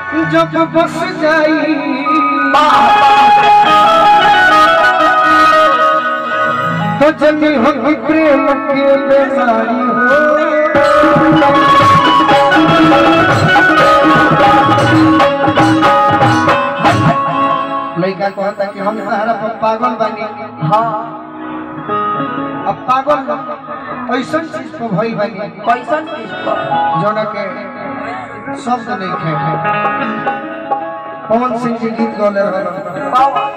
जब बस जाई तो जनी हो कि प्रेम के बेमारी हो लड़का कहता कि हम तहरा पर पागल बानी हाँ अब पागल ऐसा चीज पर भई बानी कैसन चीज पर जौन के शब्द नहीं खे पवन सिंह जी गीत गौले रहल पावा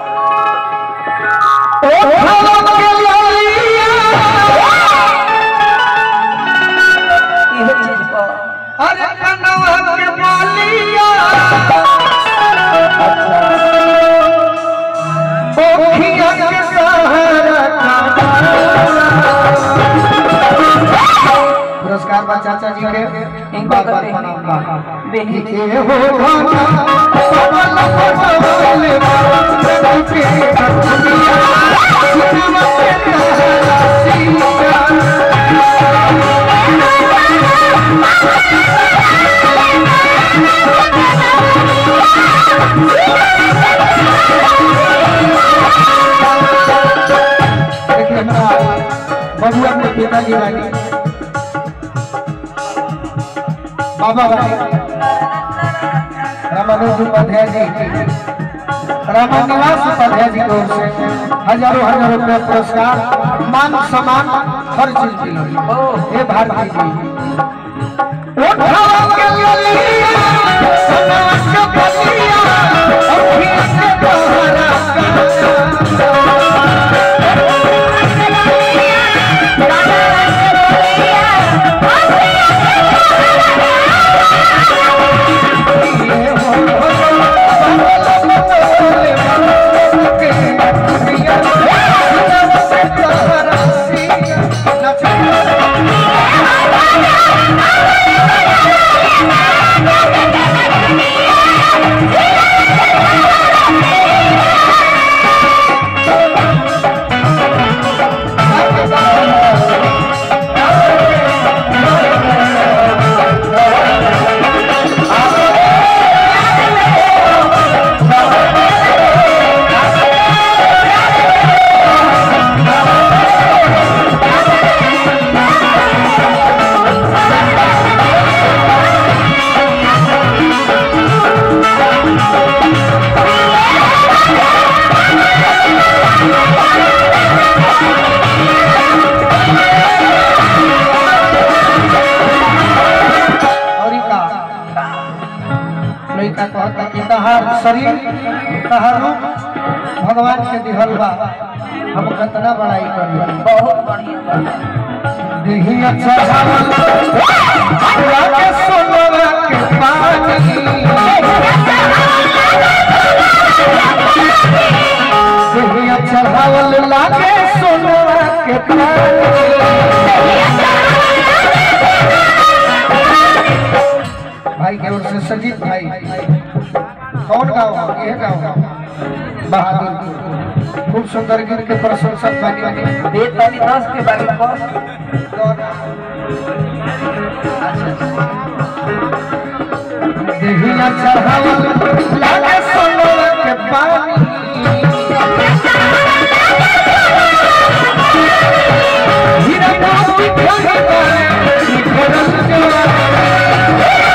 इहे चीज पर अरे कनवा के मालिया ओखिया के सहारा पुरस्कार बा चाचा जी के इनका बार बार करते प्रणाम बा हैं बेही के हो गाना पवन पवन बाबू के दुनिया सुनवा के तारा सिया देखिए हमारा बबुआ के पिताजी रानी बाबा रानी रामानुज उपाध्याय जी रामानिवास उपाध्याय जी की ओर से हजारों हजारों रुपया पुरस्कार मान सम्मान हर चीज मिली हे भारती जी उठाओ के ललिया, सनवा के बलिया, अखियाँ से तोहरा और ई का लड़का कहता कि तहार शरीर तहार रूप भगवान के दिहल बा हम कितना बड़ाई करी बहुत बढ़िया बा। देही अच्छा हमरा के सोनवा के पानी देही अच्छा हवल लागे सोनवा के पानी भाई के ओर से सजीत भाई कौन गाँव है यह गाँव है बहादुर खूब सुंदर गीत के प्रशंसक बनी दे ताली दस के बारे पर देहिया चढ़ावल लागे सोनवा के पानी हीरा मोती खरीदा निखरल जवानी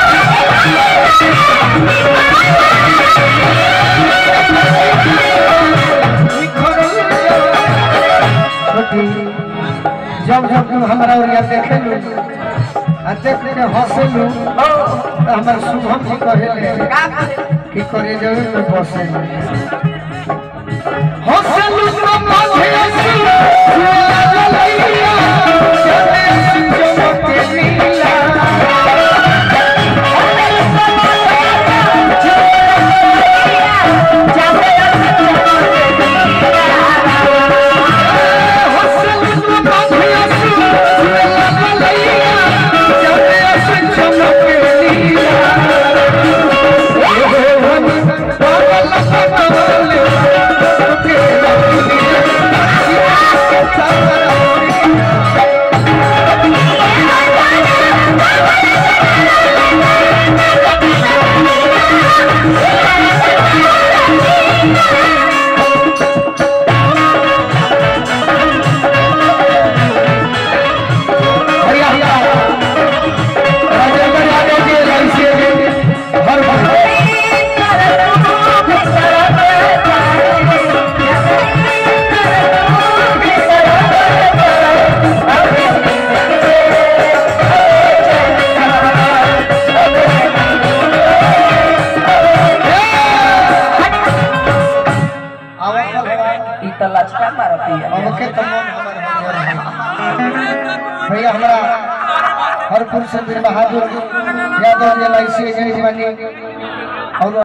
निखरल जवानी जब जब तुम हमरा ओरिया देखे लू आ देख के हंसे लू तो हमार शुभम जी कहे का करे कि करे जावे में बसे हंसलू तो माथे असुर झूला जलैया चले संजम के नीला हंसलू तो माथे असुर झूला जलैया चले संजम के नीला पागल पागल तो लचका मारती है अब के तो मन हमर हरियर है। भैया हमरा हरपुर से वीर बहादुर Yadav L I C agent बनी और